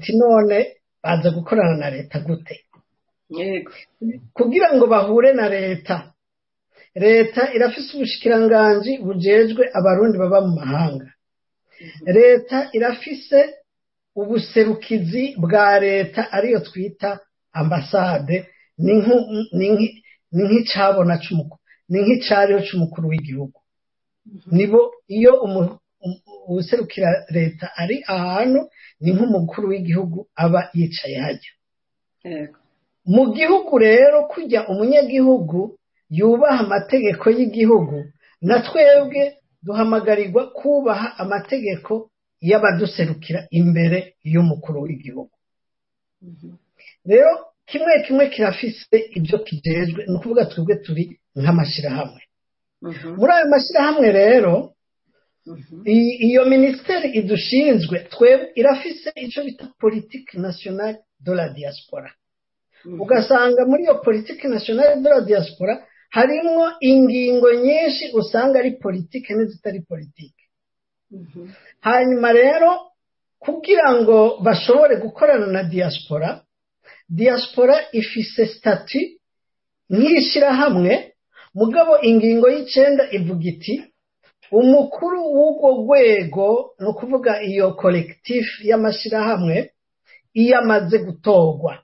muti none baza gukorana na leta gute yego kugira ngo bahure na leta leta irafise ubushikiranganji bujejwe abarundi baba mu mahanga leta irafise ubuserukizi bwa leta ariyo twita ambasade ni nku- ni nki- ni nk'icabona c'umukuru ni nk'icariho c'umukuru w'igihugu nibo iyo umu- um- uwuserukira leta ari ahantu ni nk'umukuru w'igihugu aba yicaye hajya yego mu gihugu rero kujya umunyagihugu yubaha amategeko y'igihugu na twebwe duhamagarirwa kubaha amategeko y'abaduserukira imbere y'umukuru w'igihugu rero kimwe kimwe kirafise ibyo kijejwe ni ukuvuga twebwe turi nk'amashyirahamwe Mhm. muri ayo mashyirahamwe rero Mhm. i- iyo minisiteri idushinzwe twebwe irafise icyo bita politiki nationale de la diaspora Mhm. ugasanga muri iyo politiki nationale de la diaspora harimwo ingingo nyinshi usanga ari politiki n'izitari politiki Mhm. hanyuma rero kugira ngo bashobore gukorana na diaspora diaspora ifise stati nk'ishyirahamwe mugabo ingingo y'icenda ivuga iti umukuru w'urwo rwego ni ukuvuga iyo collectif y'amashyirahamwe iyo amaze gutorwa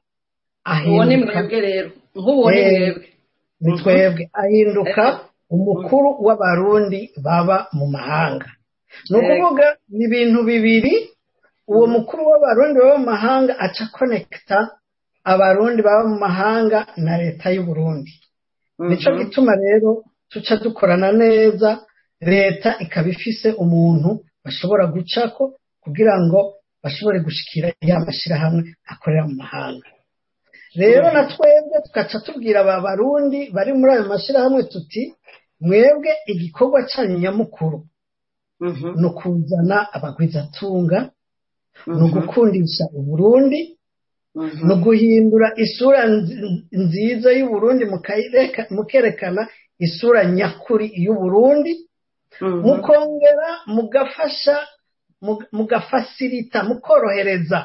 uwo ni ahinduka mwebwe rero nk'uwo ni Eh, mwebwe ni twebwe ahinduka umukuru w'abarundi baba mu mahanga ni ukuvuga ni ibintu bibiri uwo mukuru w'abarundi baba mu mahanga aca konekita abarundi baba mu mahanga na leta y'uburundi nicyo Mhm. gituma rero tuca dukorana neza leta ikaba ifise umuntu bashobora gucako kugira ngo bashobore gushikira ya mashyirahamwe akorera mu mahanga rero na twebwe tugaca tubwira aba barundi bari muri ayo mashyirahamwe tuti mwebwe igikorwa cyanyu nyamukuru Mhm. ni ukuzana abagwizatunga ni Mhm. ugukundisha uburundi Mhm. ni uguhindura isura nzi- nziza y'uburundi mukayireka- mukerekana isura nyakuri y'uburundi Mhm. mukongera mugafasha mug- mugafasirita mukorohereza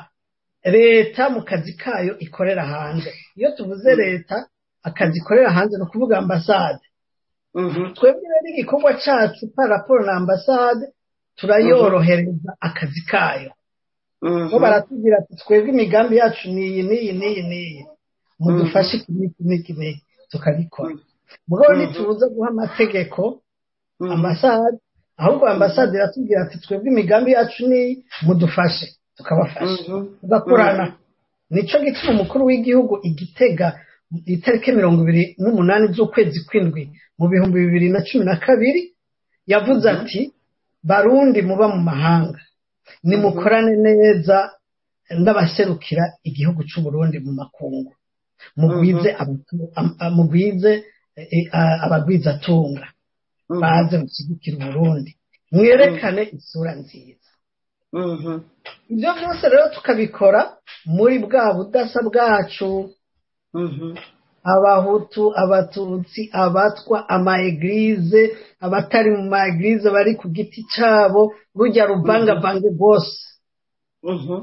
leta mu kazi kayo ikorera hanze iyo tuvuze leta akazi ikorera hanze ni ukuvuga ambasade Mhm. twebwe rero igikorwa cyacu pa raporo na ambasade turayorohereza akazi kayo Mhm. bo baratubwira ati twebwe imigambi yacu ni iyi n'iyi n'iyi n'iyi mudufashe iki n'iki n'iki n'iki tukabikora mugabo Mhm. ntitubuze guha amategeko Mhm. ambasade ahubwo ambasade iratubwira ati twebwe imigambi yacu ni mudufashe tukabafasha Mhm. tugakorana nicyo gituma umukuru w'igihugu igitega itariki mirongo ibiri n'umunani z'ukwezi kw'indwi mu bihumbi bibiri na cumi na kabiri yavuze ati barundi muba mu mahanga nimukorane neza n'abaserukira igihugu cy'u Burundi mu makungu mugwize abatu- am- am- mugwize eh, a- abagwizatunga Mhm. baze mushyigikira uburundi mwerekane isura nziza Mhm. ibyo byose rero tukabikora muri bwa budasa bwacu Mhm. abahutu abatutsi abatwa amaegirize abatari mu maegirize bari ku giti cyabo rujya ruvangavange rwose Mhm.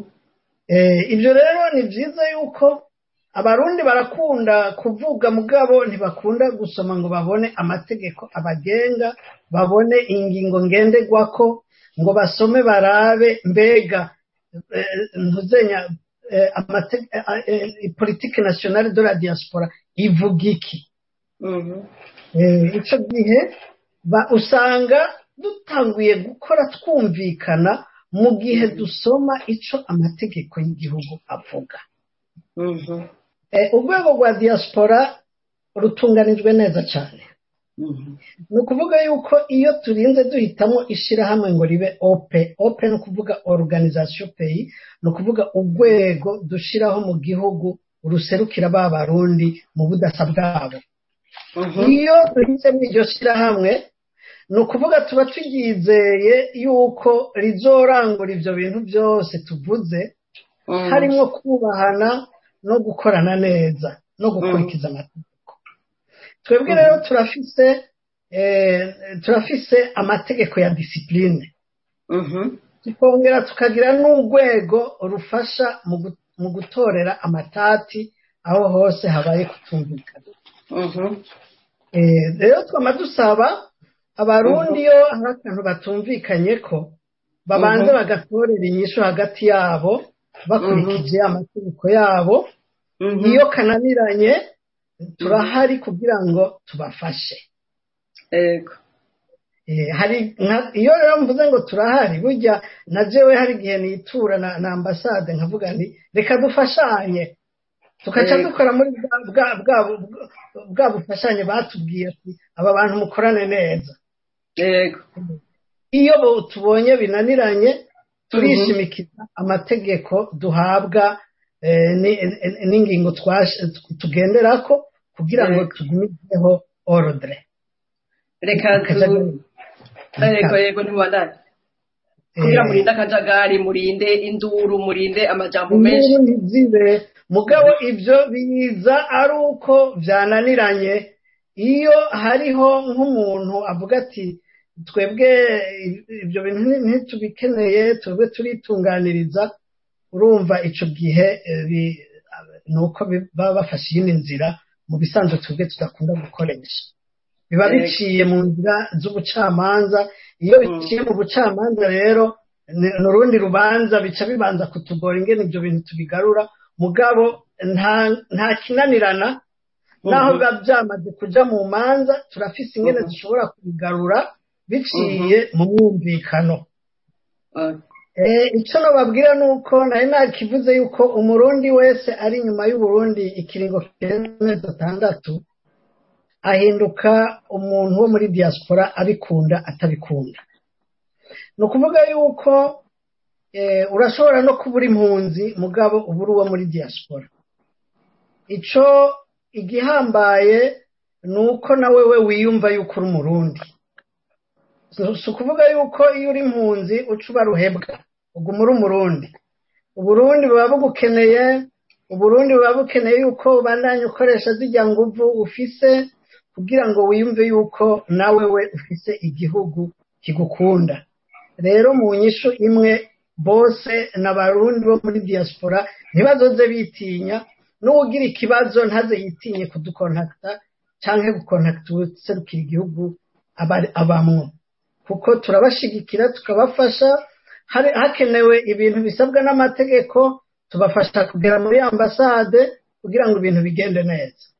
Eh, ibyo rero ni byiza yuko abarundi barakunda kuvuga mugabo ntibakunda gusoma ngo babone amategeko abagenga babone ingingo ngenderwako ngo basome barabe mbega eh, ntuzenya eh, amate- eh, eh, politike nationale de la diaspora ivuga iki Mhm. Eh, icyo gihe ba- usanga dutanguye gukora twumvikana mu gihe dusoma icyo amategeko y'igihugu avuga Mhm. Eh, urwego rwa diaspora rutunganijwe neza cyane Mhm. ni ukuvuga yuko iyo turinze duhitamo ishyirahamwe ngo ribe ope ope ni ukuvuga organisation pays ni ukuvuga urwego dushyiraho mu gihugu ruserukira ba barundi mu budasa bwabo Mhm. iyo duhisemo iryo shyirahamwe ni ukuvuga tuba turyizeye yuko rizorangura ibyo bintu byose tuvuze Mhm. harimo kubahana no gukorana neza no gukurikiza amategeko twebwe rero turafise eh, turafise amategeko ya disipurine Mhm. tukongera tukagira n'urwego rufasha mu gu- mu gutorera amatati aho hose habaye kutumvikana Mhm. Eh, rero twama dusaba abarundi iyo hari akantu batumvikanye ko babanze Mhm. bagatorera inyishu hagati yabo bakurikije amategeko yabo Mhm. iyo kananiranye turahari kugira ngo tubafashe Yego. Eh, hari nka- iyo rero mvuze ngo turahari burya na jewe hari igihe nitura na, na ambasade nkavuga nti reka dufashanye tukaca Yego. dukora muri bwa, bwa, bwa, bwa, bwa bufashanye batubwiye ati aba bantu mukorane neza Yego. iyo bo tubonye binaniranye turishimikiza amategeko duhabwa eh, ni- ni- n'ingingo twash- tugenderako kugira ngo Yego. tugumizeho ordre Reka tu Yego yego ntibandane. Kugira murinde akajagari, murinde induru, murinde amajambo menshi. inkuru ntizibe mugabo ibyo biza ari uko byananiranye iyo hariho nk'umuntu avuga ati twebwe ibyo bintu nti- ntitubikeneye twebwe turitunganiriza urumva icyo gihe eh, bi- ni uko bi- baba bafashe iyindi nzira mu bisanzwe twebwe tudakunda gukoresha biba Yego. biciye mu nzira z'ubucamanza iyo biciye mu bucamanza rero ni ni urundi rubanza bica bibanza kutugora ingene ibyo bintu tubigarura mugabo nta nta kinanirana naho Mhm. biba byamaze kuja mu manza turafise ingene Mhm. dushobora kubigarura biciye mu mwumvikano Ah, Eh, icyo nababwira ni uko nari nakivuze yuko umurundi wese ari inyuma y'uburundi ikiringo kirenze atandatu ahinduka umuntu wo muri diaspora abikunda atabikunda ni ukuvuga yuko eh, urashobora no kuba uri impunzi mugabo uba uri uwo muri diaspora icyo igihambaye ni uko nawe we wiyumva yuko uri umurundi Si- si ukuvuga yuko iyo uri impunzi uca uba ruhebwa uguma uri umurundi uburundi buba bugukeneye uburundi buba bukeneye yuko ubandanya ukoresha zijya nguvu ufise kugira ngo wiyumve yuko nawe we ufise igihugu kigukunda rero mu nyishu imwe bose n'abarundi bo muri diaspora ntibazoze bitinya n'uwugira ikibazo ntaze yitinye kudukontakta canke gukontakta uwuserukira igihugu aba- abamwo kuko turabashigikira tukabafasha hari- hakenewe ibintu bisabwa n'amategeko tubafasha kugera muri ambasade kugira ngo ibintu bigende neza